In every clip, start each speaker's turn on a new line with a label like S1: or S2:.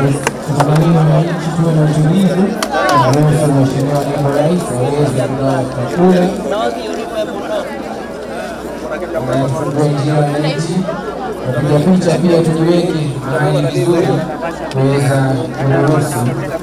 S1: Tunaamini wananchi tuwe na utulivu, tunaruhusu Mheshimiwa Naibu Rais aweze kugawa chakula anafungua njia wananchi. Napiga picha pia tujiweke mahali vizuri kuweza kuruhusu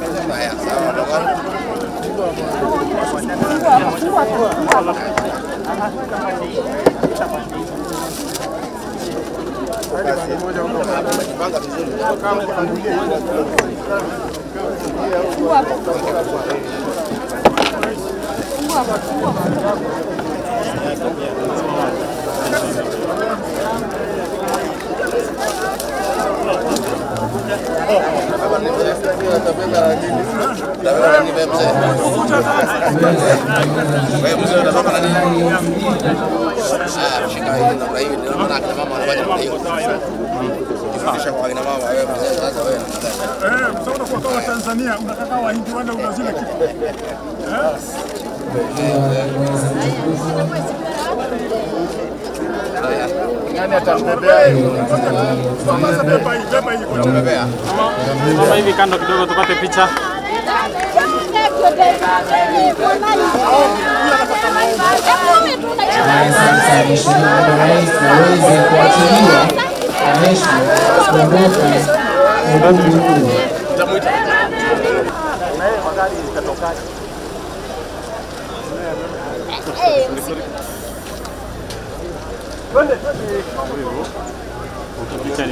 S2: Kwa Tanzania unataka Wahindi wende unazile kitu Sasa beba hii, beba hii kwa
S3: Mama hivi kando kidogo tupate picha.
S1: Haya, sasa Mheshimiwa Naibu Rais aweze kuachilia Anesha kuondoka ukumbi huu.
S3: Picha ni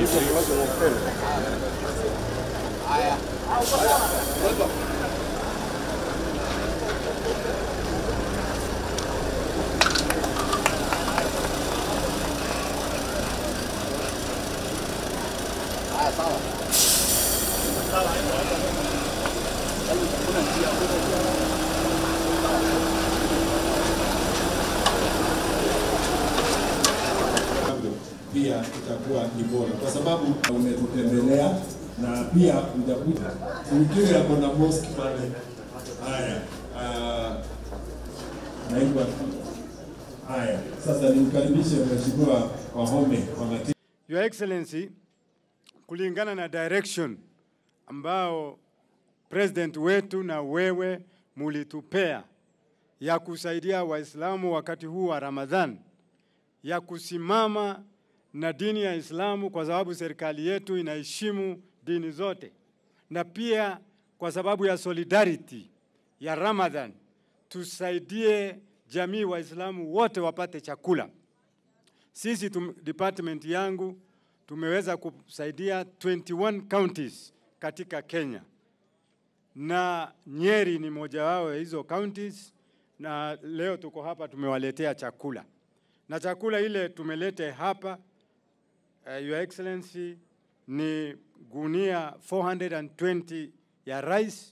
S4: pia itakuwa ni bora kwa sababu umetutembelea na pia utakuta Tuikiri yako na mosque pale. Haya, ah, naibu haya, sasa nimkaribishe Mheshimiwa Wahome Wangati.
S2: Your Excellency, kulingana na direction ambao president wetu na wewe mulitupea ya kusaidia Waislamu wakati huu wa Ramadhan, ya kusimama na dini ya Islamu kwa sababu serikali yetu inaheshimu dini zote, na pia kwa sababu ya solidarity ya Ramadhan, tusaidie jamii Waislamu wote wapate chakula. Sisi tum, department yangu tumeweza kusaidia 21 counties katika Kenya na Nyeri ni moja wao ya hizo counties, na leo tuko hapa tumewaletea chakula na chakula ile tumelete hapa uh, Your Excellency ni gunia 420 ya rice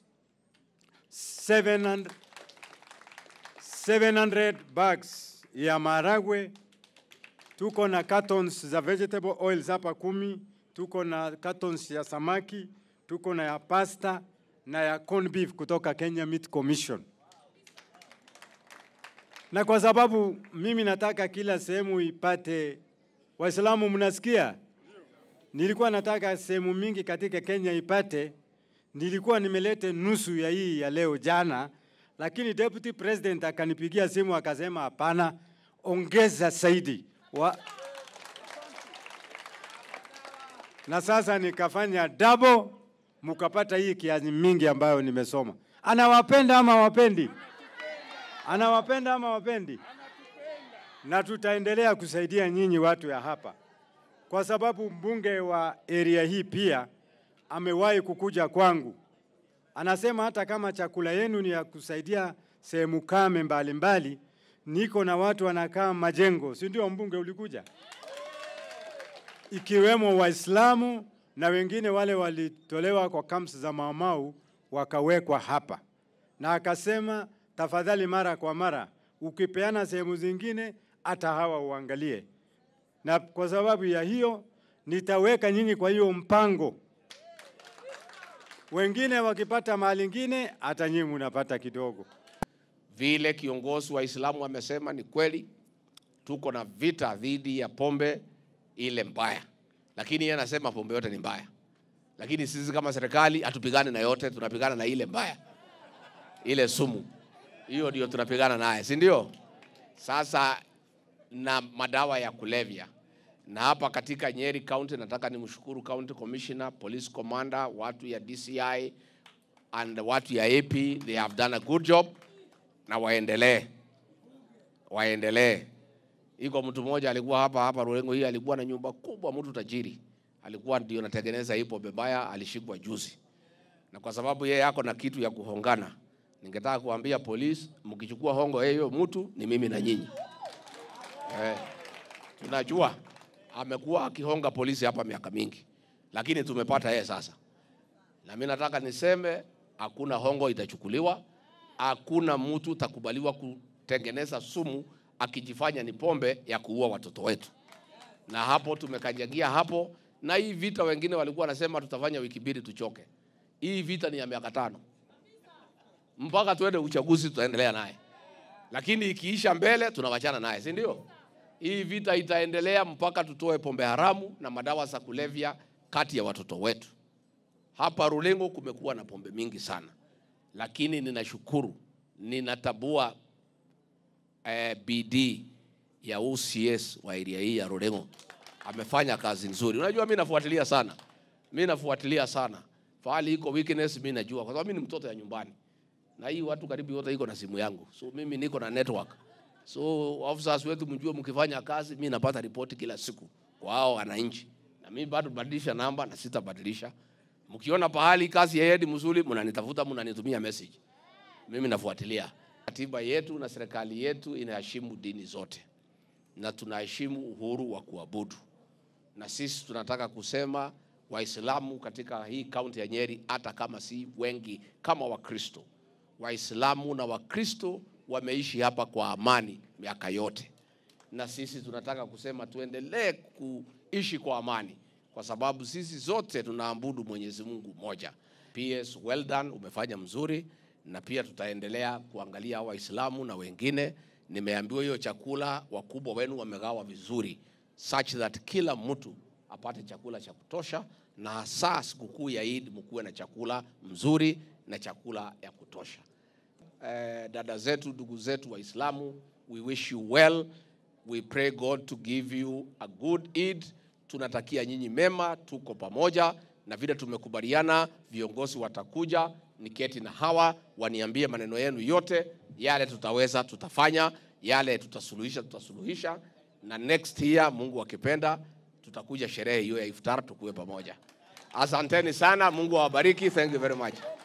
S2: 700, 700 bags ya maragwe tuko na cartons za vegetable oils hapa kumi, tuko na cartons ya samaki, tuko na ya pasta na ya corn beef kutoka Kenya Meat Commission. Na kwa sababu mimi nataka kila sehemu ipate, Waislamu mnasikia? Nilikuwa nataka sehemu mingi katika Kenya ipate, nilikuwa nimelete nusu ya hii ya leo jana, lakini deputy president akanipigia simu akasema hapana, ongeza zaidi wa... na sasa nikafanya double, mukapata hii kiasi mingi ambayo nimesoma. Anawapenda ama wapendi? Anawapenda ama wapendi? Na tutaendelea kusaidia nyinyi watu ya hapa, kwa sababu mbunge wa area hii pia amewahi kukuja kwangu, anasema hata kama chakula yenu ni ya kusaidia sehemu kame mbalimbali, niko na watu wanakaa majengo, si ndio? Mbunge ulikuja, ikiwemo Waislamu na wengine wale walitolewa kwa camps za Maumau wakawekwa hapa, na akasema tafadhali, mara kwa mara ukipeana sehemu zingine, hata hawa uangalie, na kwa sababu ya hiyo nitaweka nyinyi kwa hiyo mpango. Wengine wakipata mahali ingine, hata nyinyi mnapata kidogo.
S5: Vile kiongozi wa Islamu amesema ni kweli, tuko na vita dhidi ya pombe ile mbaya, lakini yeye anasema pombe yote ni mbaya. lakini sisi kama serikali hatupigani na yote, tunapigana na ile mbaya, ile sumu, hiyo ndio tunapigana naye, si ndio? Sasa na madawa ya kulevya na hapa katika Nyeri County nataka nimshukuru County Commissioner, Police Commander, watu ya DCI and watu ya AP, they have done a good job na waendelee, waendelee. Iko mtu mmoja alikuwa hapa hapa Rurengo hii, alikuwa na nyumba kubwa, mtu tajiri, alikuwa ndio natengeneza hii pombe mbaya, alishikwa juzi, na kwa sababu yeye ako na kitu ya kuhongana, ningetaka kuambia polisi, mkichukua hongo hiyo mtu ni mimi na nyinyi eh, tunajua amekuwa akihonga polisi hapa miaka mingi, lakini tumepata yeye sasa. Na mimi nataka niseme hakuna hongo itachukuliwa, hakuna mtu takubaliwa kutengeneza sumu akijifanya ni pombe ya kuua watoto wetu, na hapo tumekanyagia hapo. Na hii vita wengine walikuwa wanasema tutafanya wiki mbili tuchoke. Hii vita ni ya miaka tano mpaka tuende uchaguzi, tutaendelea naye, lakini ikiisha mbele tunawachana naye, si ndio? Hii vita itaendelea mpaka tutoe pombe haramu na madawa za kulevya kati ya watoto wetu. Hapa Rulengo kumekuwa na pombe mingi sana, lakini ninashukuru, ninatabua eh, bidii ya OCS wa area hii ya Rulengo, amefanya kazi nzuri. Unajua, mimi nafuatilia sana, mimi nafuatilia sana fahali iko weakness, mimi najua kwa sababu mimi ni mtoto ya nyumbani, na hii watu karibu wote iko na simu yangu, so mimi niko na network So officers wetu mjue, mkifanya kazi, mimi napata ripoti kila siku kwa hao wananchi, na mimi bado badilisha namba na sitabadilisha. Mkiona pahali kazi yaendi mzuri, mnanitafuta, mnanitumia message, mimi nafuatilia. Katiba yetu na serikali yetu inaheshimu dini zote na tunaheshimu uhuru wa kuabudu, na sisi tunataka kusema Waislamu katika hii kaunti ya Nyeri, hata kama si wengi kama Wakristo, Waislamu na Wakristo wameishi hapa kwa amani miaka yote, na sisi tunataka kusema tuendelee kuishi kwa amani, kwa sababu sisi zote tunaabudu Mwenyezi Mungu mmoja. PS, well done, umefanya mzuri, na pia tutaendelea kuangalia Waislamu na wengine. Nimeambiwa hiyo chakula wakubwa wenu wamegawa vizuri, such that kila mtu apate chakula cha kutosha, na hasa sikukuu ya Eid mkuwe na chakula mzuri na chakula ya kutosha. Eh, dada zetu, ndugu zetu Waislamu, we wish you well. We pray God to give you a good Eid. Tunatakia nyinyi mema, tuko pamoja na vile tumekubaliana, viongozi watakuja niketi na hawa waniambie maneno yenu yote, yale tutaweza tutafanya, yale tutasuluhisha tutasuluhisha, na next year Mungu akipenda tutakuja sherehe hiyo ya iftar tukuwe pamoja. Asanteni sana, Mungu awabariki. Thank you very much.